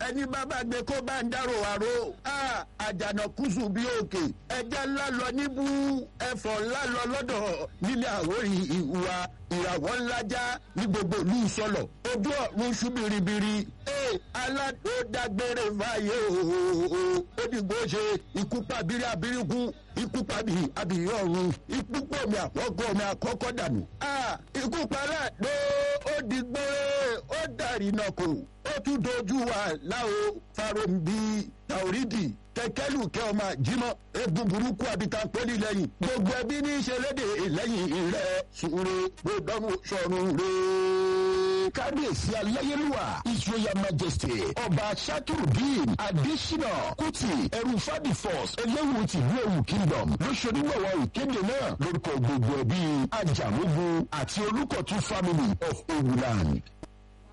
ẹni bàbá gbé kó bá ń dárò àrò àjànà kùsù bí òkè ẹja ńlá lọ níbú ẹfọ ńlá lọ lọ́dọ̀ nílé àwòrì ìhùwà ìràwọ̀ ńlá já ní gbogbo ìlú sọlọ ojú ọ̀run ṣú biribiri ee aládó dágbére fàyè ooo ó dìgbò ṣe ikú pàbírí abirikú ikú pàbí abìrí ọ̀run ikú pọ̀mí àkọ́kọ́ mi àkọ́kọ́ dànù. ikú parẹ́ ló ó dìgbò ó dàrí náà kò ó tún dojú wa láwo farombi taoridi kẹkẹlù kẹ ọmọ jimọ egun burúkú abitan poli lẹ́yìn gbogbo ẹbí ní í ṣe léde lẹ́yìn rẹ sùúrù gbọdọmù sọrùn rẹ. kábíyèsí aláyélúwà israel majesty ọba shakirudin adesina kuti ẹrù fadi force eléwu tìlú ewu kingdom ló ṣonígbọ̀wọ́ ìkéde náà lórúkọ gbogbo ẹbí ajamugu àti olùkọ̀tún family of ewuland.